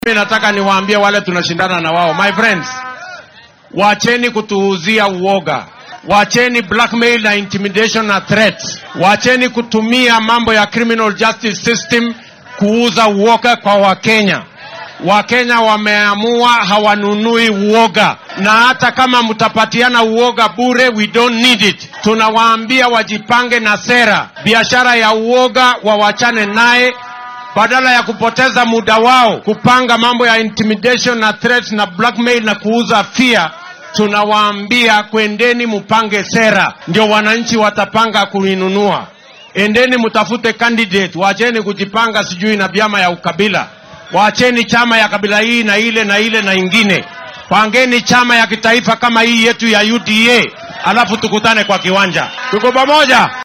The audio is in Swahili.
Mimi nataka niwaambie wale tunashindana na wao, my friends, wacheni kutuuzia uoga, wacheni blackmail na intimidation na threats, wacheni kutumia mambo ya criminal justice system kuuza uoga kwa Wakenya. Wakenya wameamua hawanunui uoga, na hata kama mtapatiana uoga bure, we don't need it. Tunawaambia wajipange na sera, biashara ya uoga wawachane naye badala ya kupoteza muda wao kupanga mambo ya intimidation na threats na blackmail na kuuza fear, tunawaambia kwendeni mupange sera, ndio wananchi watapanga kuinunua. Endeni mtafute candidate, wacheni kujipanga sijui na vyama ya ukabila, wacheni chama ya kabila hii na ile na ile na ingine, pangeni chama ya kitaifa kama hii yetu ya UDA, alafu tukutane kwa kiwanja. Tuko pamoja?